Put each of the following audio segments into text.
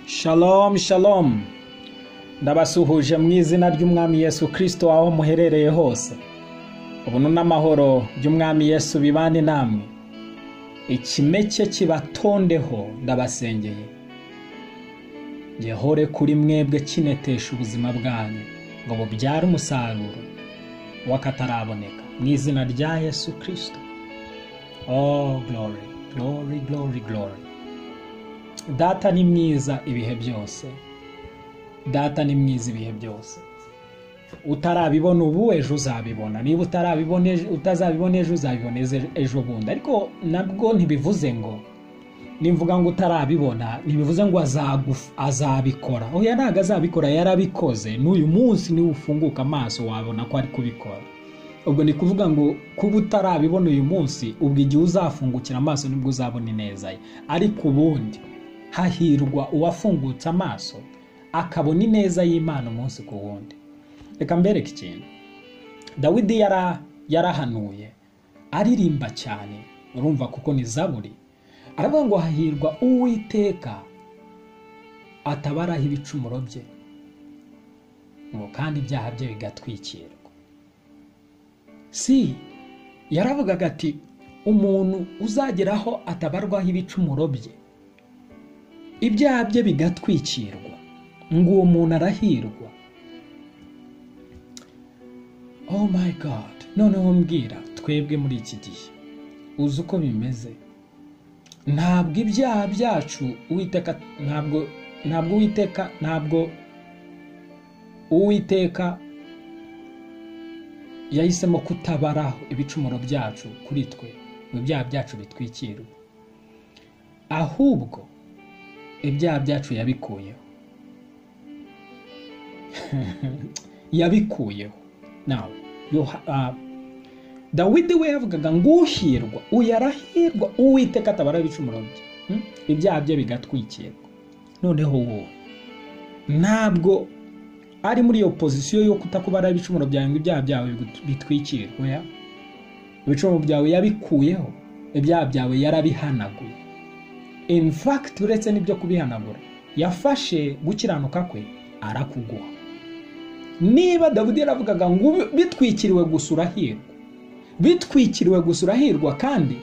Shalom shalom ndabasuhuje mu izina ry'umwami Yesu kirisito aho muherereye hose ubuntu n'amahoro by'umwami Yesu bibane namwe ikimeke kibatondeho ndabasengeye gihore kuri mwebwe kinetesha ubuzima bwanyu ngo bubyare umusaruro w'akataraboneka mu izina rya Yesu kirisito oh glory glory glory glory data ni mwiza ibihe byose data ni mwiza ibihe byose utarabibona ubu ejo uzabibona niba utarabibona ejo- utazabibona ejo uzabibona ejo- ejo bundi ariko nabwo ntibivuze ngo nimvuga ngo utarabibona ntibivuze ngo azaguf- azabikora oya ntabwo azabikora yarabikoze n'uyu munsi niba ufunguka amaso wabona ko ari kubikora ubwo ni kuvuga ngo kuba utarabibona uyu munsi ubwo igihe uzafungukira amaso nibwo uzabona ineza ye ariko ubundi hahirwa uwafungutse amaso akabona ineza y'imana umunsi ku wundi reka mbereke ikintu dawidi yara- yarahanuye aririmba cyane urumva kuko ni zaburi aravuga ngo hahirwa uwiteka atabaraho ibicumuro bye ngo kandi ibyaha bye bigatwikirwa si yaravugaga ati umuntu uzageraho atabarwaho ibicumuro bye ibyaha bye bigatwikirwa ngo uwo muntu arahirwa oh my god noneho mbwira twebwe muri iki gihe uzi uko bimeze ntabwo ibyaha byacu uwiteka ntabwo ntabwo uwiteka ntabwo uwiteka yahisemo kutabaraho ibicumuro byacu kuri twe ngo ibyaha byacu bitwikirwe ahubwo ibyaha byacu yabikuyeho yabikuyeho nawe Yoha- ah, dawidi we yavugaga ngo uhirwa uyu arahirwa uwiteka atabara ibicumuro bye Hmm? ibyaha bye bigatwikirwa noneho wowe ntabwo ari muri iyo pozisiyo yo kutakubara ibicumuro byawe ngo ibyaha byawe bigut- bitwikirwe oya. ibicumuro byawe yabikuyeho ibyaha byawe yarabihanaguye in fact uretse n'ibyo kubihanagura yafashe gukiranuka kwe arakuguha niba dawidi yaravugaga ngo "Ubi- bitwikiriwe gusa urahirwa bitwikiriwe gusa urahirwa kandi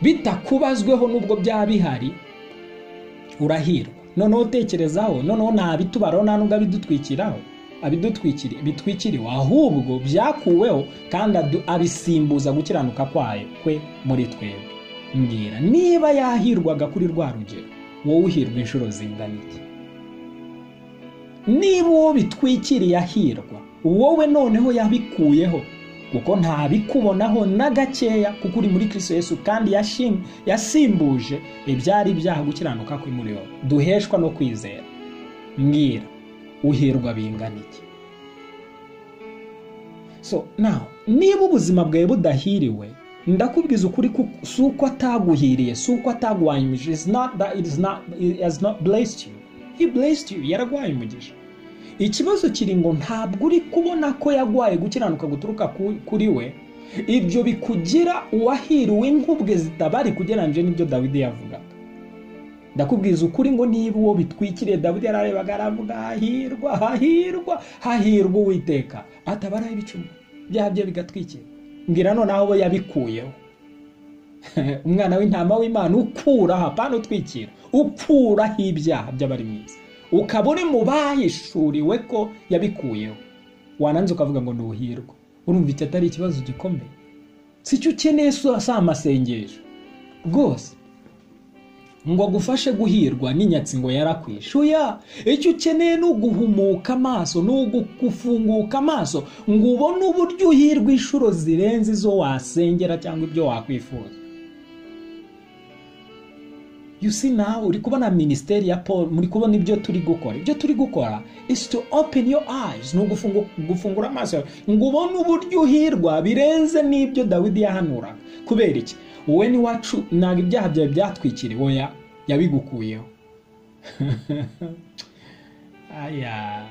bitakubazweho n'ubwo byaba bihari urahirwa noneho utekerezaho noneho nta bitubaraho nta nubwo abidutwikiraho abidutwikiri bitwikiriwe ahubwo byakuweho kandi adu- abisimbuza gukiranuka kwayo kwe muri twebwe mbwira niba yahirwaga kuri rwa rugero wowe uhirwa inshuro zingana iki niba uwo bitwikiriye ahirwa wowe noneho yabikuyeho kuko ntabikubonaho na gakeya kuko uri muri kristo yesu kandi yashim- yasimbuje ibyari ibyaha gukiranuka kwe muri wowe duheshwa no kwizera mbwira uhirwa bingana iki so now niba ubuzima bwawe budahiriwe ndakubwiza ukuri ko si uko ataguhiriye si uko ataguhanyumije is not that it is not it has not blessed you he blessed you yaraguhaye umugisha ikibazo kiri ngo ntabwo uri kubona ko yaguhaye gukiranuka guturuka ku- kuri we ibyo bikugira uwahiriwe nk'ubwe zitabari kugereranyije n'ibyo dawidi yavugaga ndakubwiza ukuri ngo niba uwo bitwikiriye dawidi yararebaga aravuga hahirwa hahirwa hahirwa uwiteka atabaraho ibicuma byaha bye bigatwikira mbwira noneho abo yabikuyeho umwana w'intama w'imana ukuraho apana utwikira ukuraho ibyaha by'abari mu isi ukaba uri mu bahishuriwe ko yabikuyeho wananze ukavuga ngo ni ubuhirwa urumva iki atari ikibazo gikomeye si cyo ukeneye si si amasengesho rwose ngo agufashe guhirwa n'inyatsi ngo yarakwishe oya icyo ukeneye ni uguhumuka amaso ni ugufunguka amaso ngo ubone uburyo uhirwa inshuro zirenze izo wasengera cyangwa ibyo wakwifuza you see now uri kubona minisiteri ya paul muri kubona ibyo turi gukora ibyo turi gukora is to open your eyes ni ugufungu- gufungura amaso yawe ngo ubone uburyo uhirwa birenze n'ibyo dawidi yahanuraga kubera iki wowe n'iwacu ntabwo ibyaha byawe byatwikiriwe oya yabigukuyeho aya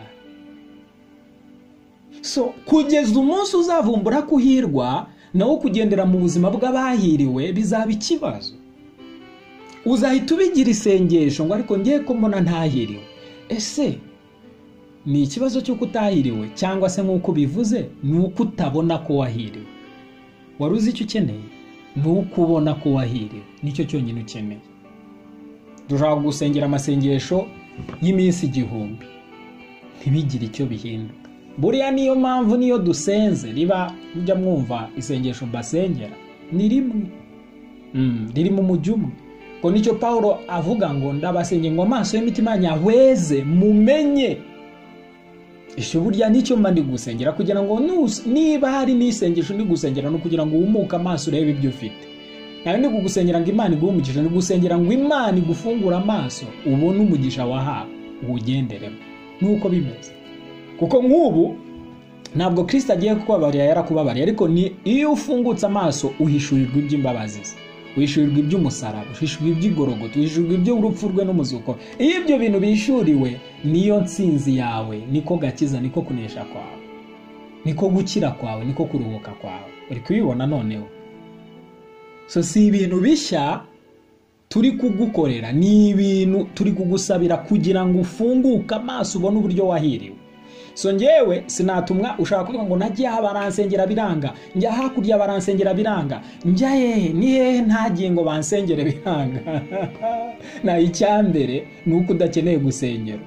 so kugeza umunsi uzavumbura kuhirwa nawe kugendera mu buzima bw'abahiriwe bizaba ikibazo uzahita ubigira isengesho ngo ariko ngiye ko mbona ntahiriwe ese ni ikibazo cy'uko utahiriwe cyangwa se nk'uko ubivuze ni uko utabona ko wahiriwe wari uzi icyo ukeneye ni uko ubona ko wahiriwe nicyo cyonyine ukeneye dushobora gusengera amasengesho y'iminsi igihumbi ntibigire icyo bihinduka buriya niyo mpamvu niyo dusenze riba mujya mwumva isengesho mbasengera ni rimwe ririmo umujyi umwe ngo nicyo paul avuga ngo ndabasenge ngo amaso y'imitima nyahweze mumenye icyo burya nicyo mba ndi gusengera kugira ngo niba hari n'isengesho ndi gusengera ni ukugira ngo wumuke amaso urebe ibyo ufite nawe ndi kugusengera ngo imana iguhe umugisha ndi gusengera ngo imana igufungure amaso ubone umugisha wahawe uwugenderemo nuko bimeze kuko nk'ubu ntabwo kirisita agiye kubabarira yarakubabariye ariko ni iyo ufungutse amaso uhishurirwa iby'imbabazi ze wishyurirwa iby'umusaraba wishyurirwa iby'igorogoto wishyurirwa iby'urupfu rwe n'umuzuko iyo ibyo bintu bishyuriwe niyo nsinzi yawe niko gakiza niko kunesha kwawe niko gukira kwawe niko kuruhuka kwawe uri kubibona noneho so si ibintu bishya turi kugukorera ni ibintu turi kugusabira kugira ngo ufunguke amaso ubone uburyo wahiriwe so ngewe sinatumwa ushaka kuvuga ngo najya aha baransengera biranga njya hakurya baransengera biranga njya hehe ni hehe ntagiye ngo bansengere biranga na icyambere ni uko udakeneye gusengerwa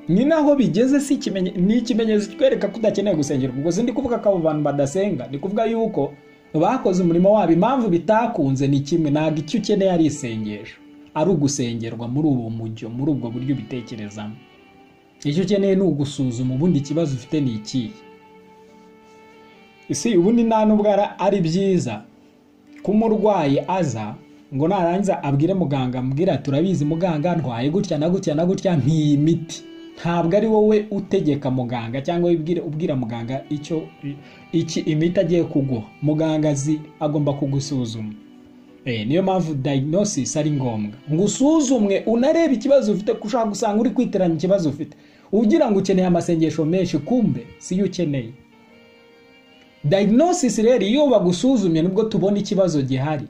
ni naho bigeze si ni ikimenyetso kitwereka ko udakeneye gusengerwa ubwo ndi kuvuga ko abo bantu badasenga ni kuvuga yuko bakoze umurimo wabo impamvu bitakunze ni kimwe ntabwo icyo ukeneye ari isengesho ari ugusengerwa muri ubu mujyo muri ubwo buryo ubitekerezamo icyo ukeneye ni ugusuzuma ubundi ikibazo ufite ni ikihe isi ubundi nta nubwo ari byiza ko umurwayi aza ngo narangiza abwire muganga ambwira turabizi muganga ntwaye gutya na gutya na gutya ntiyi miti ntabwo ari wowe utegeka muganga cyangwa ubwira muganga icyo iki imiti agiye kuguha muganga azi agomba kugusuzuma niyo mpamvu dayinosis ari ngombwa ngo usuzumwe unarebe ikibazo ufite ushaka gusanga uri kwiteranya ikibazo ufite ugira ngo ukeneye amasengesho menshi kumbe siyo ukeneye dayinosis rero iyo bagusuzumye nibwo tubona ikibazo gihari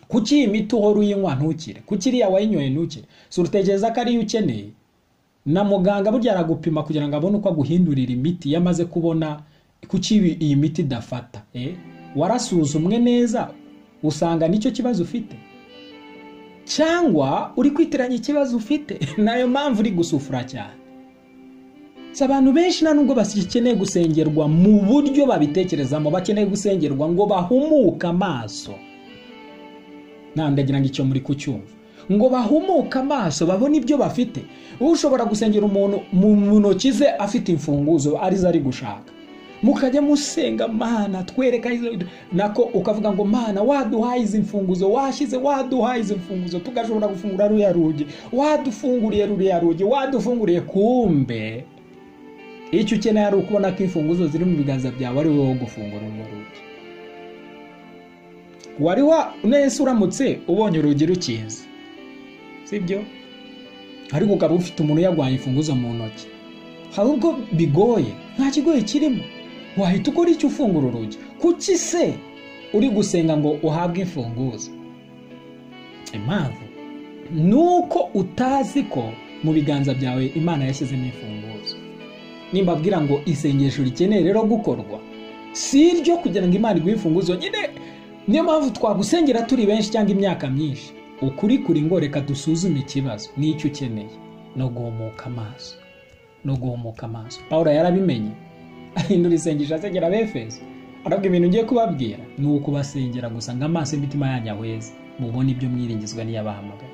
kuki iyi miti uhora uyinywa ntukire kuki iriya wayinyoye ntukire si utekereza ko ariyo ukeneye na muganga burya aragupima kugira ngo abone uko aguhindurira imiti iyo amaze kubona kuki iyi miti idafata warasuzumwe neza usanga nicyo kibazo ufite cyangwa uri kwitiranya ikibazo ufite nayo mpamvu uri gusufura cyane si abantu benshi nta nubwo bakeneye gusengerwa mu buryo babitekerezamo bakeneye gusengerwa ngo bahumuke amaso ntandagira ngo icyo muri kucyumva ngo bahumuke amaso babone ibyo bafite ushobora gusengera umuntu mu ntoki ze afite imfunguzo arizo ari gushaka mukajya musenga mana twereka nako ukavuga ngo mana waduhaye izi mfunguzo washyize waduhaye izi mfunguzo tugashobora gufungura ruriya rugi wadufunguriye ruriya rugi wadufunguriye kumbe icyo ukeneye ari ukubona ko imfunguzo ziri mu biganza byawe ari wowe wo gufungura urwo rugi wari wa nese uramutse ubonye urugi rukinze sibyo ariko ukaba ufite umuntu uyarwaye imfunguzo mu ntoki hari ubwo bigoye nta kigoye kirimo wahita ukora icyo ufungura urugi kuki se uri gusenga ngo uhabwe imfunguzo impamvu ni uko utazi ko mu biganza byawe imana yashyizemo imfunguzo nimbabwira ngo isengesho rikeneye rero gukorwa si iryo kugira ngo imana iguhe imfunguzo nyine niyo mpamvu twagusengera turi benshi cyangwa imyaka myinshi ukuri kuri ngo reka dusuzume ikibazo n'icyo ukeneye no guhumuka amaso no guhumuka amaso paul yarabimenye ahindura isengesho asengera abefeso arabwo ibintu ngiye kubabwira ni ukubasengera gusa ngo amaso y'imitima yanyu ahweze mubone ibyo mwiringizwa n'iyabahamagaye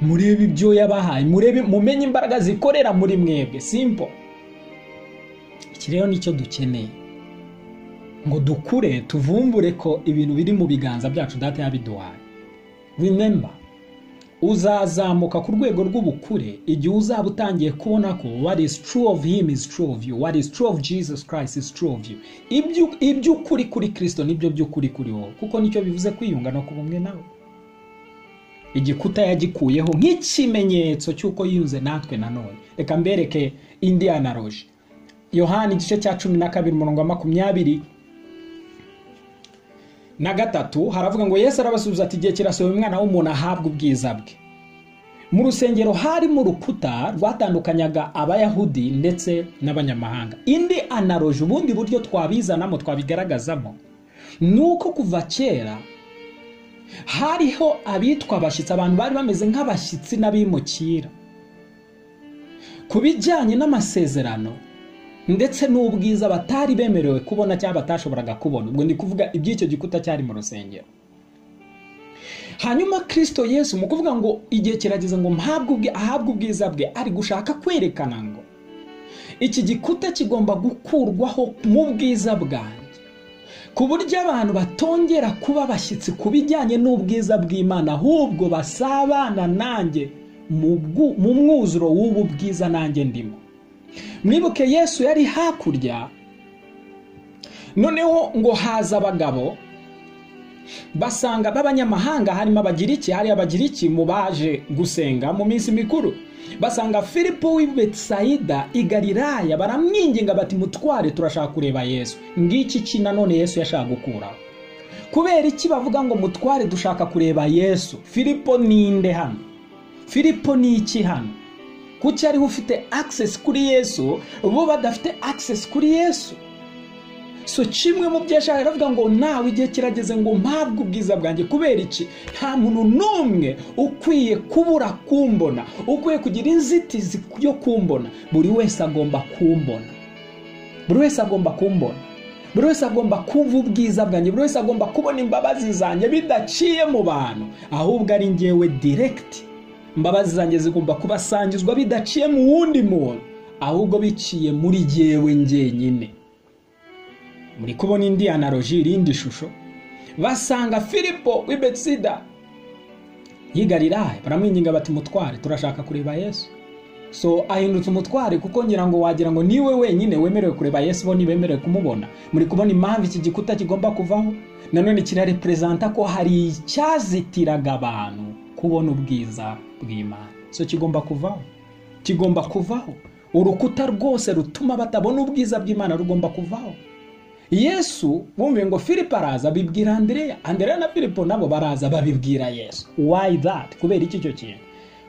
murebe ibyo yabahaye murebe mumenye imbaraga zikorera muri mwebwe simpo iki rero nicyo dukeneye ngo dukure tuvumbure ko ibintu biri mu biganza byacu data yabiduhaye remember uzazamuka ku rwego rw'ubukure igihe uzaba utangiye kubona ko what is true of him is true of you what is true of jesus christ is true of you iby'ukuri kuri kirisito nibyo by'ukuri kuri wowe kuko nicyo bivuze kwiyunga no kuba umwe nawe igikuta yagikuyeho nk'ikimenyetso cy'uko yiyunze natwe nanone reka mbereke indi analoji yohani igice cya cumi na kabiri umurongo wa makumyabiri na gatatu haravuga ngo yesu arabasubiza ati igihe kirasohoye umwana w'umuntu ahabwa ubwiza bwe mu rusengero harimo urukuta rwatandukanyaga abayahudi ndetse n'abanyamahanga indi analoji ubundi buryo twabizanamo twabigaragazamo ni uko kuva kera hariho abitwa abashyitsi abantu bari bameze nk'abashyitsi n'abimukira ku bijyanye n'amasezerano ndetse n'ubwiza batari bemerewe kubona cyangwa batashoboraga kubona ubwo ni kuvuga iby'icyo gikuta cyari mu rusengero hanyuma kirisito yesu mu kuvuga ngo igihe kirageze ngo mpabwe ahabwe ubwiza bwe ari gushaka kwerekana ngo iki gikuta kigomba gukurwaho mu bwiza bwanjye ku buryo abantu batongera kuba abashyitsi ku bijyanye n'ubwiza bw'imana ahubwo basabana nanjye mu mwuzuro w'ubu bwiza nanjye ndimo mwibuke yesu yari hakurya noneho ngo haza abagabo basanga b'abanyamahanga harimo abagiriki hari abagiriki mu baje gusenga mu minsi mikuru basanga filipo w'i betsayida i galilaya baramwinginga bati mutware turashaka kureba yesu ngiki ki nanone yesu yashaka gukuraho kubera iki bavuga ngo mutware dushaka kureba yesu filipo ni inde hano filipo ni iki hano kuki ariho ufite akisesi kuri yesu bo badafite akisesi kuri yesu so kimwe mu byo yashaka aravuga ngo nawe igihe kirageze ngo mpabwe ubwiza bwanjye kubera iki nta muntu n'umwe ukwiye kubura kumbona ukwiye kugira inzitizi yo kumbona buri wese agomba kumbona buri wese agomba kumbona buri wese agomba kumva ubwiza bwanjye buri wese agomba kubona imbabazi zanjye bidaciye mu bantu ahubwo ari ngewe diregiti imbabazi zanjye zigomba kubasangizwa bidaciye mu wundi muntu ahubwo biciye muri ngewe ngenyine muri kubona indi analoji irindi shusho basanga filipo w'ibetsida yigarirahe baramwinginga bati mutware turashaka kureba yesu so ahindutse umutware kuko ngira ngo wagira ngo niwe wenyine wemerewe kureba yesu bo ntibemerewe kumubona muri kubona impamvu iki gikuta kigomba kuvaho nanone kirareperezanta ko hari icyazitiraga abantu kubona ubwiza bw'imana so kigomba kuvaho kigomba kuvaho urukuta rwose rutuma batabona ubwiza bw'imana rugomba kuvaho yesu bumve ngo filipo araza abibwira andereya andereya na filipo nabo baraza babibwira yesu wayi dati kubera iki cyo kintu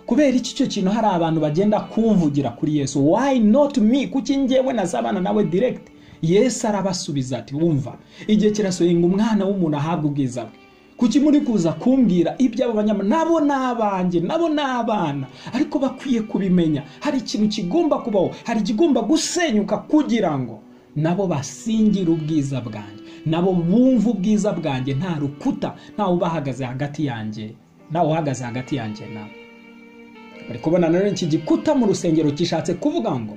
kubera iki cyo kintu hari abantu bagenda kumvugira kuri yesu wayi noti mi kuki ngewe nazabana nawe diregiti yesu arabasubiza ati wumva igihe kirasohoye ngo umwana w'umuntu ahabwe ubwiza bwe kuki muri kuza kumbwira iby'abo banyama nabo ni abanjye nabo ni abana ariko bakwiye kubimenya hari ikintu kigomba kubaho hari ikigomba gusenyuka kugira ngo nabo basingira ubwiza bwanjye nabo bumva ubwiza bwanjye nta rukuta ntawe ubahagaze hagati yanjye ntawe uhagaze hagati yanjye nabo bari kubona nanone iki gikuta mu rusengero gishatse kuvuga ngo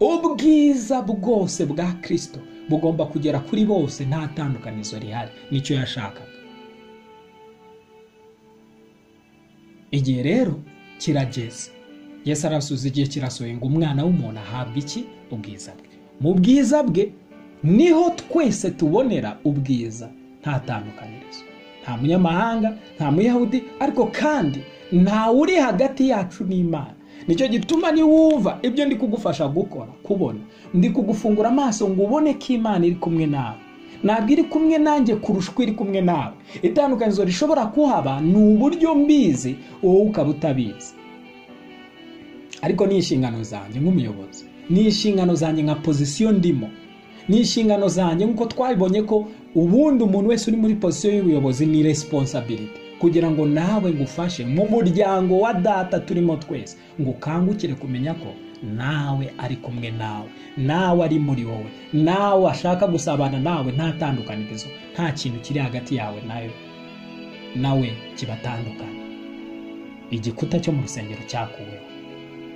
ubwiza bwose bwa kirisito bugomba kugera kuri bose nta tandukanizo rihari nicyo yashakaga igihe rero kirageze yesu arasubiza igihe kirasohoye ngo umwana w'umuntu ahabwe iki ubwiza bwe mu bwiza bwe niho twese tubonera ubwiza nta tandukanirizo nta munyamahanga nta muyahudi ariko kandi ntawe uri hagati yacu n'imana nicyo gituma niwumva ibyo ndi kugufasha gukora kubona ndi kugufungura amaso ngo ubone ko imana iri kumwe nawe ntabwo iri kumwe nanjye kurusha uko iri kumwe nawe itandukanizo rishobora kuhaba ni uburyo mbizi wowe ukaba utabizi ariko ni inshingano zanjye nk'umuyobozi ni inshingano zanjye nka pozisiyo ndimo ni inshingano zanjye nk'uko twabibonye ko ubundi umuntu wese uri muri pozisiyo y'ubuyobozi ni resiponsabiriti kugira ngo nawe ngufashe mu muryango wa data turimo twese ngo ukangukire kumenya ko nawe ari kumwe nawe nawe ari muri wowe nawe ashaka gusabana nawe nta tandukanirizo nta kintu kiri hagati yawe nawe nawe kibatandukanye igikuta cyo mu rusengero cyakuweho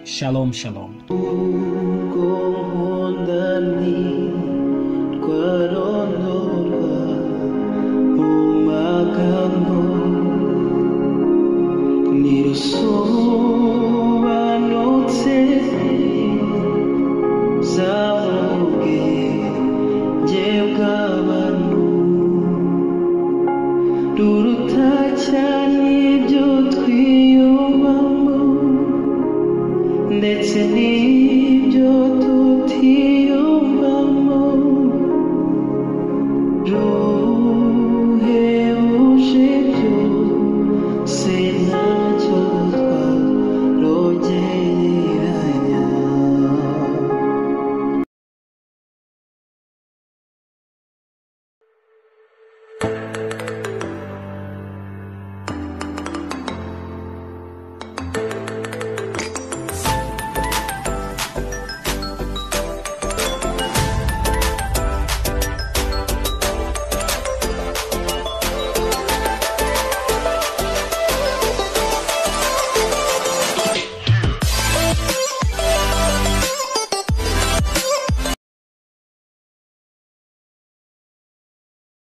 Shalom shalom. cyane ibyo twiyumvamo ndetse ni